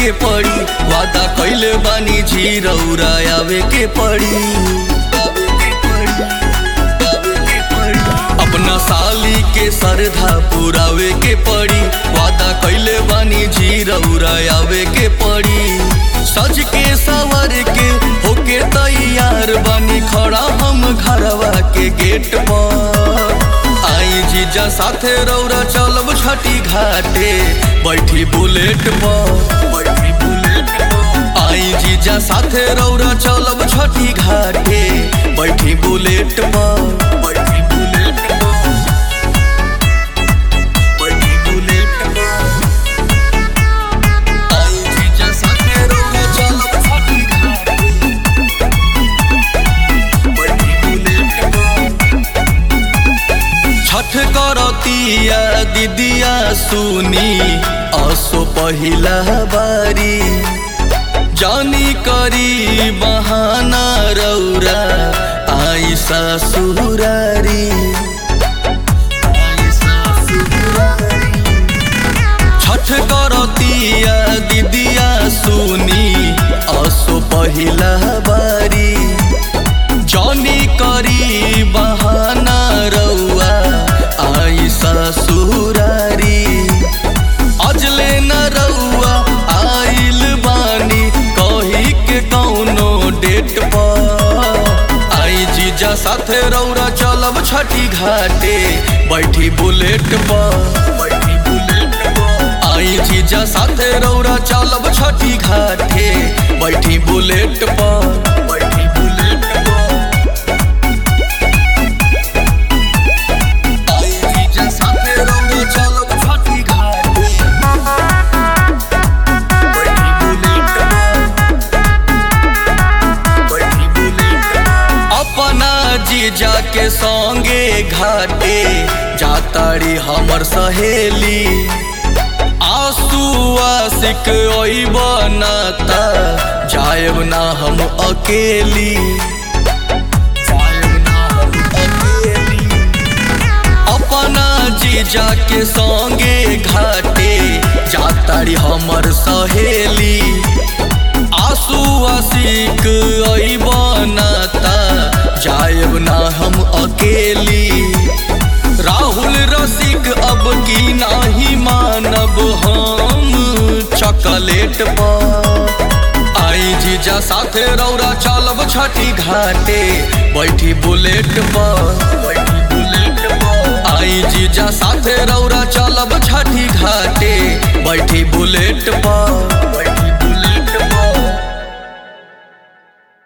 के पड़ी वादा कैले बानी जी रौरा आवे के पड़ी अपना साली के सरधा पुरावे के पड़ी वादा कैले बानी जी रौरा आवे के पड़ी सज के सवर के होके तैयार बानी खड़ा हम घरवा के गेट पर आई जीजा साथे रौरा चलब छठी घाटे बैठी बुलेट पर बैठी बुलेट पर आई जीजा साथे रौरा चलब छठी घाटे बैठी बुलेट पर बैठी बुलेट पर बैठी बुलेट पर आई जीजा साथे रौरा चलब छठी घाटे बैठी बुलेट पर छठ करतिया दीदिया सुनी असो पहिला बारी जानी करी बहाना रौरा आई ससुरारी आई ससुरारी। छठ करतिया दीदिया सुनी असो पहिला बारी जौनी करी बहाना रउआ आई ससुरारी अजले न रउआ आइल बानी कही के कौनो डेट पर आई जीजा साथे रौरा चलब छठी घाटे बैठी बुलेट पर बैठी बुलेट पर आई जीजा साथे रौरा चलब छठी घाटे बैठी बुलेट पर बैठी बुलेट पर आई जीजा साथे रौरा चलब छठी घाटे बैठी बुलेट पर बैठी बुलेट पर अपना जीजा के संगे घाटे जाताड़ी हमर सहेली आंसू आशिक ओई बनाता जायब ना हम अकेली जायब ना हम अकेली अपना जीजा के संगे घाटे जाताड़ी हमर सहेली आंसू आशिक ओई बनाता जायब ना हम अकेली राहुल रसिक अब की नाही मानब हम चॉकलेट पर आई जीजा साथे रौरा चलब छठी घाटे बैठी बुलेट पर बैठी बुलेट पर आई जीजा साथे रौरा चलब छठी घाटे बैठी बुलेट पर